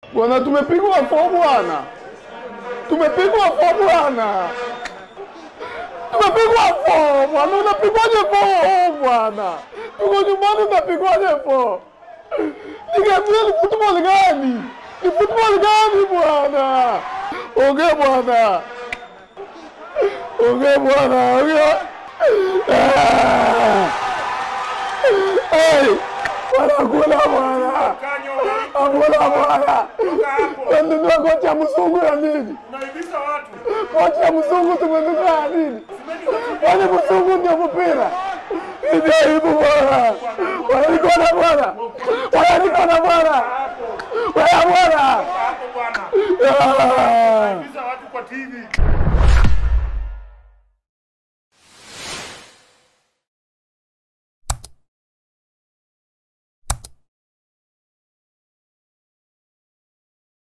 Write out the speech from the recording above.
Bwana, tumepigwa fo bwana, tumepigwa fo bwana, tumepigwa fo bwana. Unapigwaje fo bwana? Tuko nyumbani, unapigwaje fo? Niambie ni football gani? Ni football gani bwana? Ongea bwana, ongea bwana, ongea. Ah! Hey, bwana kula bwana, Kanyo, akula bwana. toka hapo. Tumenunua kocha mzungu ya nini? Unaibisha watu. Kocha mzungu tumenunua ya nini? Kwani mzungu ndio mpira? Ndio hivyo bwana. Wananikona bwana. Wananikona bwana. Wewe bwana. Hapo bwana. Ah. Unaibisha watu kwa TV.